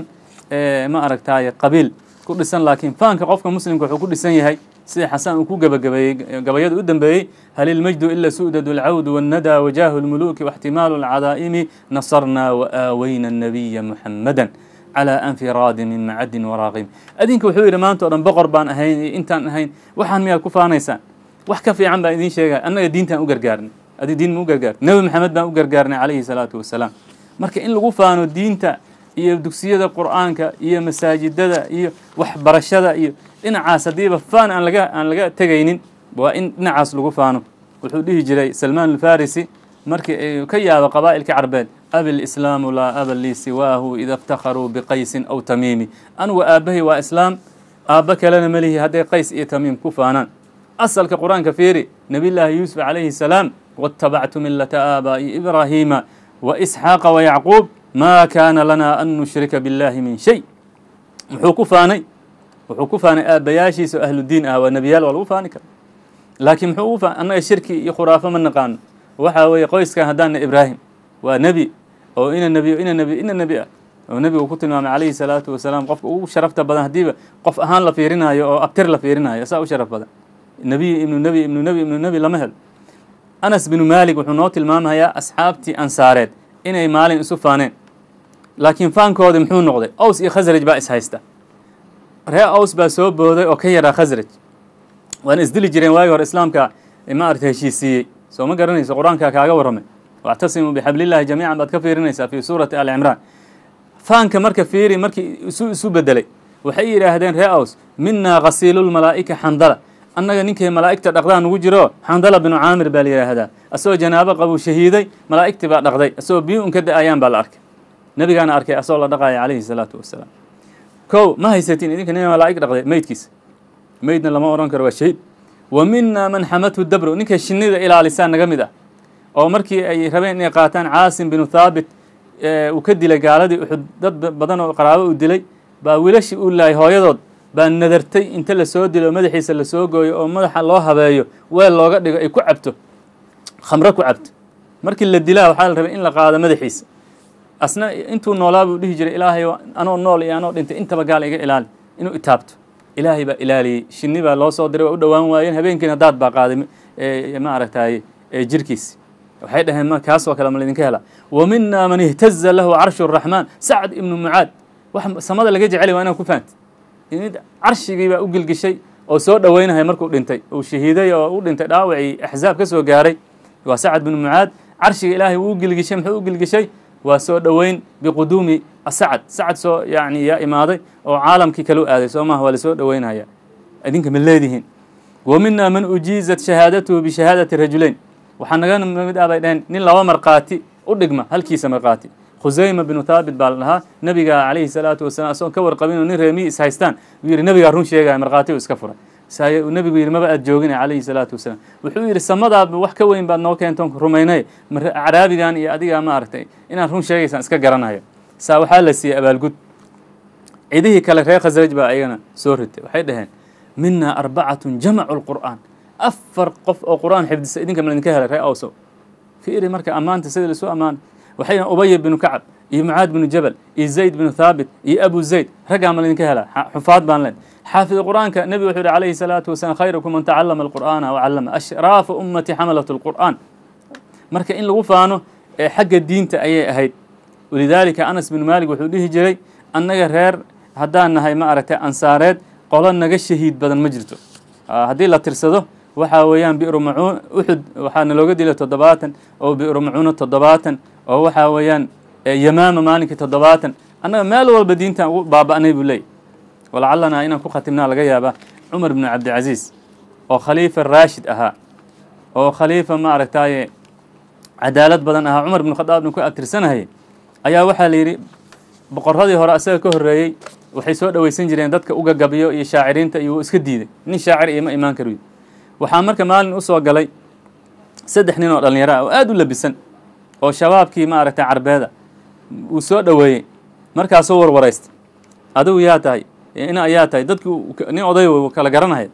ma aragtaaye qabiil ku dhisan laakiin faanka qofka muslimka wuxuu ku dhisan yahay sida xasaan uu ku gebagabeeyey gabayada u dambeeyey hal ilmajdu ila su'dad alcawd wannada wajaahu lmuluki واxtimaalu alcadaa'imi nasarna waaawayna الnabiya muxamada calى anfiraadi min macadin waraaqim adinka wuxuu yidhi maanta o dhan boqor baan ahayn iyo intaan ahayn waxaan miyaad ku faanaysaan wax ka fiican baan idiin sheegaya annaga diintaan u gargaarnay adi diin ma u gargaarnay nebi maxamed baan u gargaarnay calayhi salaatu wasalaam marka in lagu faano diinta iyo dugsiyada qur'aanka iyo masaajidada iyo waxbarashada iyo dhinacaas haddiiba faan aan laga aan laga tegaynin waa in dhinacaas lagu faano wuxuu dhihi jiray salmaan alfarisi markii ka yaabo qabaa'ilka carbeed abi lislaamu laa aba lii siwaahu ida iftakharuu biqaysin aw tamiimi anugu aabbahay waa islaam aabba kalena melihi hadday qays iyo tamiim ku faanaan asalka qur-aanka fiiri nebiyllaahi yuusuf calayhi salaam waاtabactu milata aabaa'i ibraahiima waisxaaqa wayacquub ma kaana lana an nushrika biاllahi min shay muxuu ku faanay wuxuu ku faanay aabbayaashiisa oo ahludiin ah waa nebiyaal waa lagu faani kara laakiin muxuu ugu faanay annaga shirki iyo khuraafo ma naqaano waxaa weeye qoyskan haddaanna ibraahim waa nebi oo ina nebi ina nebi ina nebi ah oo nebigu ku tilmaamay calayhi salaatu wasalaam qofka ugu sharafta badan haddiiba qof ahaan la fiirinayo oo abtir la fiirinayo saa u sharaf badan nebiy ibnu nebi ibnu nebi ibnu nebi lama helo anas binu maalik wuxuu noo tilmaamayaa asxaabtii ansaareed inay maalin isu faaneen laakiin faankoodi muxuu noqday aws iyo khasraj baa is haysta ree aws baa soo booday oo ka yaraa khasraj waana isdili jireen waagi hore islaamka ma aragta heshiisiiyey soo ma garanayso qur-aanka kaaga warramay wactasimuu bixablillahi jamiican baad ka fiirinaysaa fi suurati ali cimraan faanka marka fiiri markii isu isu bedelay waxay yidhaahdeen ree aws minaa khasiilulmalaa'ika xandala annaga ninkay malaa'igta dhaqdaa nugu jiro xandala binu caamir baa la yidhaahdaa asagoo janaabo qabuu shahiiday malaa'igtii baa dhaqday asagoo biyo un ka da-ayaan baa la arkay nebigaana arkay asagoo la dhaqaya calayhi salaatu wasalaam kow ma haysatiin idinka nin malaa'ig dhaqday meydkiisa meydna lama odhan karo waa shahiid wa minaa man xamathu dabro ninkay shinnida ilaalisaa naga mid ah oo markii ay rabeen inay qaataan caasim binu thaabit uu ka dilay gaaladii uxud dad badan oo qaraabo uu dilay baa wiilashii uu laayay hooyadood baa nadartay inta lasoo dilo madaxiisa lasoo gooyo oo madaxa loo habeeyo weel looga dhigo ay ku cabto khamro ku cabto markii la dilaa waxaa la rabay in la qaado madaxiisa asna intuu noolaa buu dhihi jiray ilaahay anoo nool iyo anoo dhintay intaba gaal iga ilaali inuu itaabto ilaahay baa ilaaliyey shinni baa loo soo diray waa u dhowaan waayeen habeenkiina daad baa qaaday ma aragtaye jirkiisi waxay dhaheen ma kaasoo kale ma laydinka helaa wa minaa man ihtaza lahu carshu الraxmaan sacd ibnu mucaad wax samada laga jecely waa inaa ku fahanti carshigii baa u gilgishay oo soo dhoweynaya markuu dhintay uu shahiiday oo u dhintay dhaawacii axzaab ka soo gaaray waa sacd binu mucaad carshiga ilaahay wuu u gilgishay muxuu u gilgishay waa soo dhoweyn biquduumi asacad sacad soo yani yaa imaaday oo caalamkii kale u aaday soo maha waa lasoo dhoweynaya idinka ma leedihiin wa minaa man ujiizat shahaadatuhu bishahaadati rajulayn waxaa naga mid ah bay dhaheen nin laba markhaati u dhigma halkiisa markhaati khusayma binu thaabit baa la dhahaa nebiga calayhi salaatu wasalam asagoo ka warqabin oo nin reemiyi is haystaan uu yidhi nebigaa run sheegaya markhaati u iska furay saay uu nebigu yidhi maba aad joogin calayhi salaatu wasalaam wuxuu yidhi samadaaba wax ka weyn baad noo keentoon rumaynay caraabigan iyo adigaa ma aragtay inaad run sheegaysaan iska garanayo saa waxaa la siiyey abaalgud cidihii kale reer khasraj baa ayagana soo ritay waxay dhaheen minaa arbacatun jamacu lqur'aan afar qof oo qur'aan xifdisa idinka ma idinka helay ree awsow fiiri marka ammaanta sida lasu ammaanay waxayna ubaya binu kacab iyo mucaad binu jabal iyo zayd binu thaabit iyo abu zayd raggaa ma laydinka helaa xufaad baan leen xaafid qur'aanka nebigu wuxuu yihi calayhi salaatu wasalaam khayrukum man tacallama alqur'aana wacallama ashraafu ummati xamalat alqur'aan marka in lagu faano ee xagga diinta ayay ahayd walidaalika anas binu maalik wuxuu dhihi jiray annaga reer haddaan nahay ma aragtay ansaareed qolo naga shahiid badan ma jirto haddii la tirsado waxaa weeyaan bi'ru macuun uxud waxaa nalooga dilay toddobaatan oo bi'ru macuuna toddobaatan oo waxaa weeyaan yamaama maalinkii toddobaatan annaga meel walba diintan ugu baaba'nay buu leeyay walacallanaa inaan ku khatimnaa laga yaabaa cumar binu cabdilcasiis oo khaliifa raashid ahaa oo khaliifa ma aragtaaye cadaalad badan ahaa cumar binu khadaabna ku abtirsanahayay ayaa waxaa la yidhi boqoradii hore asaga ka horreeyey waxay soo dhoweysan jireen dadka ugagabiyo iyo shaaciriinta iyo wuu iska diiday nin shaacir iyo ma imaan karuy waxaa marka maalin usoo galay saddex nin oo dhallinyaro ah oo aada u labisan oo shabaabkii ma aragtay carbeeda uu soo dhoweeyey markaasuu warwaraysta adigu yaa tahay ina ayaa tahay dadki nin oday kala garanaya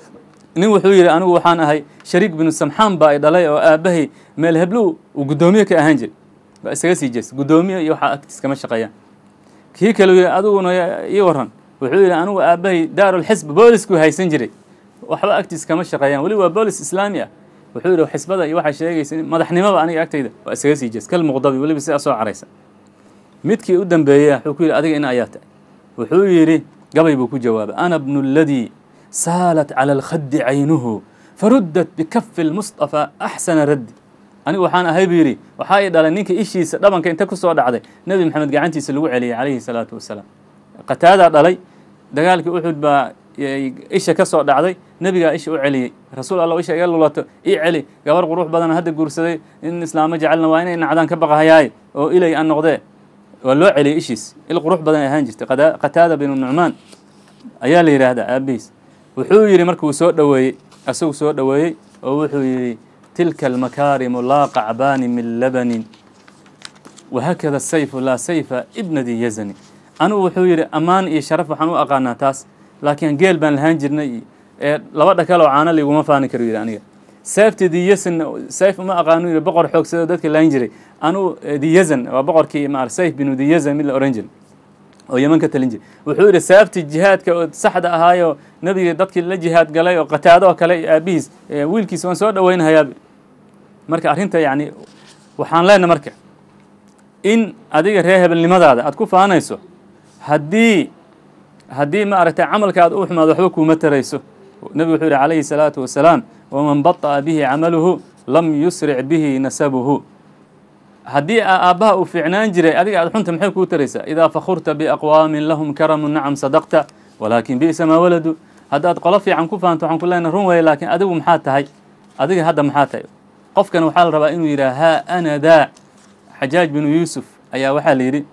nin wuxuu yidhi anigu waxaan ahay shariik binu samxaan baa ay dhalay oo aabbahay meel heblow uu guddoomiye ka ahaan jiray baa isaga sii jeesta guddoomiye iyo waxaa agtiis kama shaqeeyaan kii kale yidhi adiguna ii waran wuxuu yidhi anigu aabbahay daarulxisb boolisku haysan jiray waxba agtiis kama shaqeeyaan weli waa boolis islaami ah wuxuu yidhi xisbada iyo waxaa sheegaysa madaxnimaba aniga agtayda waa isaga sii jeesta kal muqdabi weliba sidaa soo caraysa midkii u dambeeyey wuxuu ku yidhi adiga ina ayaa tahay wuxuu yidhi gabay buu ku jawaabay ana bnu اladii saalat calى اlkhadi caynuhu faruddat bikafi اlmusطafى axsana raddi anigu waxaan ahay buu yidhi waxaa ii dhalay ninka ishiisa dhabanka inta kusoo dhacday nebi maxamed gacantiisa lagu celiyay calayhi الsalaatu wasalaam qataadaa dhalay dagaalkii uxud baa isha ka soo dhacday nebigaa isha u celiyey rasuul alla isha iga lulato ii celi gabar qurux badan hadda guursaday in islaamo jecelna waa inay nacdaan ka baqahayaaye oo ilay aan noqdee waa loo celiyey ishiis il qurux badan ay ahaan jirtay qataada binu nucmaan ayaa la yidhaahdaa aabihiis wuxuu yidhi markuu soo dhoweeyey asagu soo dhoweeyey oo wuxuu yidhi tilka almakaarimu laa qacbaani min labanin wahakada sayfu laa sayfa ibnadii yazani anugu wuxuu yidhi ammaan iyo sharaf waxaan u aqaanaa taas laakiin geel baan lahaan jirnay ee laba dhakal oo caano liguma faani karo yidhi aniga seefti diyazan sayf uma aqaano yidhi boqor xoogsado dadka laan jiray anugu diyazan waa boqorkii maar sayf binu diyazan mid la oran jiray oo yeman ka talin jiray wuxuu yidhi seefti jihaadka oo saxda ahaayo nebiga dadkii la jihaad galay oo qataado oo kale aabihiis wiilkiisa waan soo dhoweynhayaa marka arrinta yacni waxaan leenahay marka in adiga reer hebelnimadaada aad ku faanayso haddii haddii ma aragtay camalkaad u xumaado waxba kuuma tarayso nebigu wuxuu yihi calayhi salaatu wasalaam waman baطa'a bihi camaluhu lam yusric bihi nasabuhu haddii aabbaha uu fiicnaan jiray adiga aad xunta maxay kuu taraysaa idaa fakurta biaqwaamin lahum karamu nacam sadaqta walaakin bi'sa maa waladu haddaad qolo fiican ku fahanto waxaan ku leenahay run weeye laakiin adigu maxaa tahay adiga hadda maxaa tahay qofkan waxaa la rabaa inuu yidhaha haa ana daa xajaaj binu yuusuf ayaa waxaa la yidhi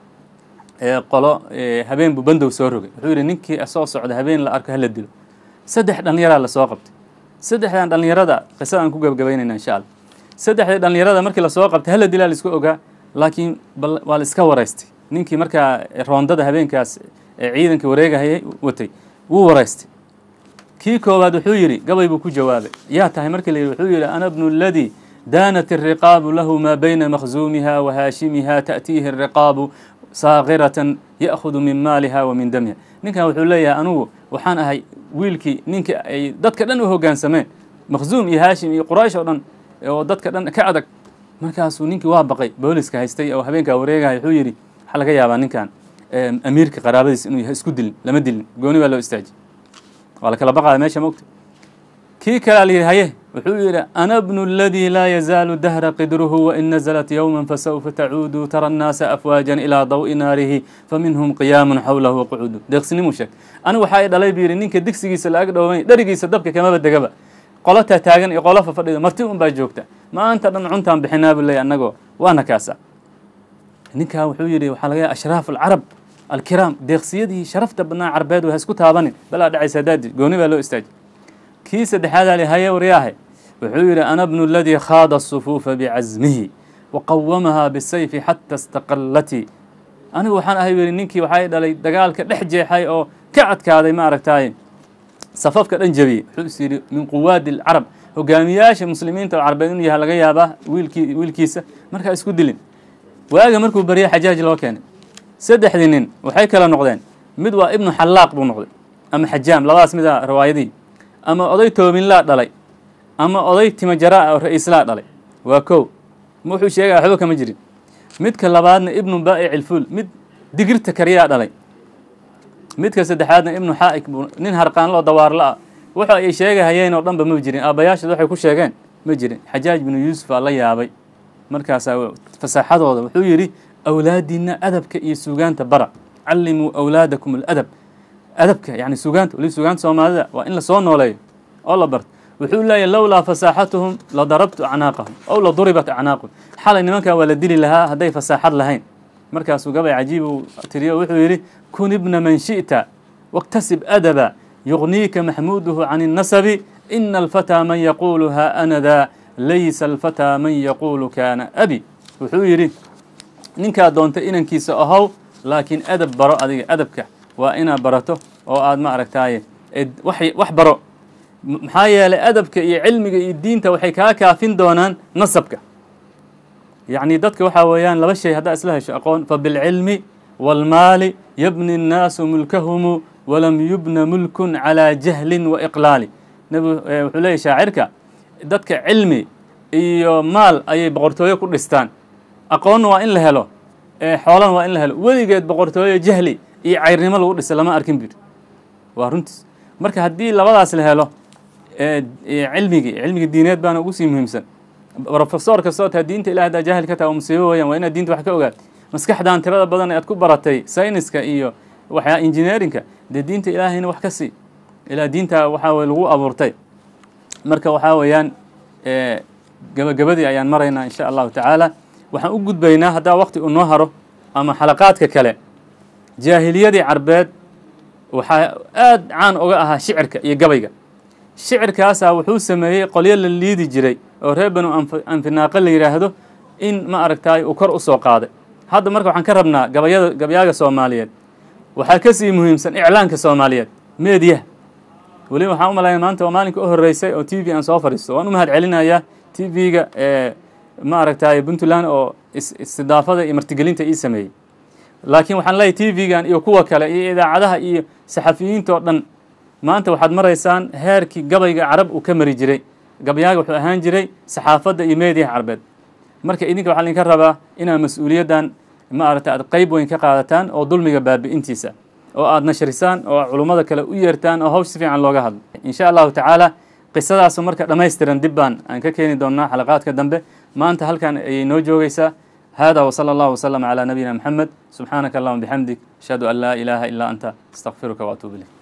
qolo habeen buu bandow soo rogay wuxuu yidhi ninkii soo socda habeen la arko hala dilo saddex dhallinyaraa lasoo qabtay saddexdan dhallinyarada qisadaan ku gabagabaynayna insha allah saddexdii dhallinyarada markii lasoo qabtay hala dilaa laisku ogaa laakiin bal waa la iska waraystay ninkii markaa roondada habeenkaas ciidanka wareegahayay watay wuu waraystay kii koowaad wuxuu yidhi gabay buu ku jawaabay yaa tahay markii la yidhi wuxuu yidhi ana bnu اladii daanat الriqaabu lahu maa bayna makhzuumiha wa haashimiha ta'tiihi الriqaabu saakiratan ya'khudu min maaliha wa min damiha ninkan wuxuu leeyahay anugu waxaan ahay wiilkii ninkii ay dadka dhan u hoggaansameen makhzuum iyo haashim iyo quraysh oo dhan oo dadka dhan ka adag markaasuu ninkii waa baqay booliska haystay oo habeenkaa wareegaya wuxuu yidhi waxaa laga yaabaa ninkan amiirka qaraabadiis inuu yahay isku dilin lama dilin gooni baa loo istaaji waa la kala baqaya meesha mogta kii kalea la yidhi haye wuxuu yidhi ana bnu اladii laa yazaalu dahra qidruhu wain naزlat yowma fasawfa tacuudu tara الnaasa afwaajan ilaa daw'i naarihi faminhum qiyaamun xawlahu waqucuudu deeqsinimuu sheegtay anigu waxaa i dhalay buu yidhi ninka digsigiisa la ag dhowmay dherigiisa dabka kamaba degaba qolo taataagan iyo qolo fafadhida marti un baa joogta maanta dhan cuntaan bixinaa buu leeyay annagoo waana kaasa ninkaa wuxuu yidhi waxaa laga yahay ashraaf alcarab alkiraam deeqsiyadii sharafta badnaa carbeed ha isku taabanin balaa dhacaysa daadi gooni baa loo istaaji kii saddexaadaa li haye waryaahe wuxuu yidhi ana bnu اladii khaada الصufuufa bicasmihi waqawamahaa bisayfi xata istaqallatii anigu waxaan ahay yidhi ninkii waxaa dhalay dagaalka dhex jeexay oo ka adkaaday ma aragtaaye safafka dhan jebiyey wuxuu is yidhi min quwaadi اlcarab hogaamiyaasha muslimiinta oo carbeed inuu yahay laga yaabaa wiilkii wiilkiisa markaa isku dilin waaga markuu baryay xajaaj loo keenay saddexdii nin waxay kala noqdeen mid waa ibnu xallaaq buu noqday ama xajaam labadaas mida riwaayadii ama oday toobinlaa dhalay ama oday timajaraa oo ra-iislaa dhalay waa kow ma wuxuu sheegaya waxba kama jirin midka labaadna ibnu baa'ic ilfuul mid digirta kariyaa dhalay midka saddexaadna ibnu xaa'ik buu nin harqaanloo dawaarla ah waxa ay sheegahayeen oo dhanba ma jirin aabbayaashood waxay ku sheegeen ma jirin xajaaj binu yuusuf aa la yaabay markaasaa fasaaxadooda wuxuu yidhi awlaadiina adabka iyo suugaanta bara callimuu awlaadakum aladab adabka yani suugaanta weli suugaanta soomaalida waa in lasoo nooleeyo oo la barto wuxuu leeyahy lowlaa fasaaxatuhum la darabtu acnaaqahum ow la duribat acnaaqahum xalay nimankaa waa la dili lahaa hadday fasaaxad lahayn markaasuu gabay cajiib uu tiriyo wuxuu yidhi kun ibna man shi'ta waktasib adaba yugniika maxmuuduhu can الnasabi ina alfataa man yaquulu ha ana daa laysa alfataa man yaquulu kaana abi wuxuu yidhi ninkaa doonta inankiisa ahow laakiin adab baro adiga adabka waa inaad barato oo aad ma aragtaaye wax baro maxaa yeelay adabka iyo cilmiga iyo diinta waxay kaa kaafin doonaan nasabka yacni dadka waxaa weeyaan laba shay haddaa isla hesho aqoon fabilcilmi wاlmaali yabni الnaasu mulkahumu walam yubna mulkun calىa jahlin waiqlaali nebigu wuxuu leeyahy shaacirka dadka cilmi iyo maal ayay boqortooyo ku dhistaan aqoonna waa in la helo xoolana waa in la helo weligeed boqortooyo jahli iyo cayrnimo lagu dhisa lama arkin bir waa runtiis marka haddii labadaas la helo cilmigii cilmiga diineed baana ugu sii muhiimsan rofesor kastoo taa diinta ilahi hadaa jaahil ka taha musiibo weeyaan waa inaad diinta wax ka ogaad maskaxdan tirada badan aad ku baratay sayniska iyo waxyaa engineerinka dee diinta ilaahayna wax ka sii ilaa diinta waxaa weye lagu abuurtay marka waxaa weeyaan gabagabadii ayaan maraynaa insha allahu tacaala waxaan u gudbaynaa haddaa waqti uu noo haro ama xalaqaadka kale jaahiliyadii carbeed waxaa aad caan oga ahaa shicirka iyo gabayga shicirkaasaa wuxuu sameeyey qolyo la liidi jiray oo reer banu anfinaaqa la yidhaahdo in ma aragtaay uu kor u soo qaaday hadda marka waxaan ka rabnaa gabayada gabayaaga soomaaliyeed waxaa ka sii muhiimsan iclaanka soomaaliyeed meediyaha weli waxaan u malaynaya maanta waa maalinka u horreysay oo t v aan soo fadhiisto waan u mahad celinayaa t v-ga ma aragtaay puntland oo istidaafada iyo martigelinta ii sameeyey laakiin waxaan leeyahy t v-gan iyo kuwa kale iyo idaacadaha iyo saxafiyiinta oo dhan maanta waxaad maraysaan heerkii gabayga carab uu ka mari jiray gabayaaga wuxuu ahaan jiray saxaafadda iyo meediyaha carbeed marka idinka waxaa idinka rabaa inaad mas-uuliyaddan ma aragta aad qeyb weyn ka qaadataan oo dulmiga baabi'intiisa oo aad nashrisaan oo culummada kale u yeertaan oo hawsh si fiican looga hadlo insha allahu tacaala qisadaasu marka dhammaystiran dib baan aan ka keeni doonnaa xalaqaadka dambe maanta halkan ayay noo joogaysaa hada wsala allahu wslama calaa nabiyina moxamed subxaanaka allahuma bixamdik ashhadu an laa ilaaha ilaa anta astaqfiruka waatuub ilayk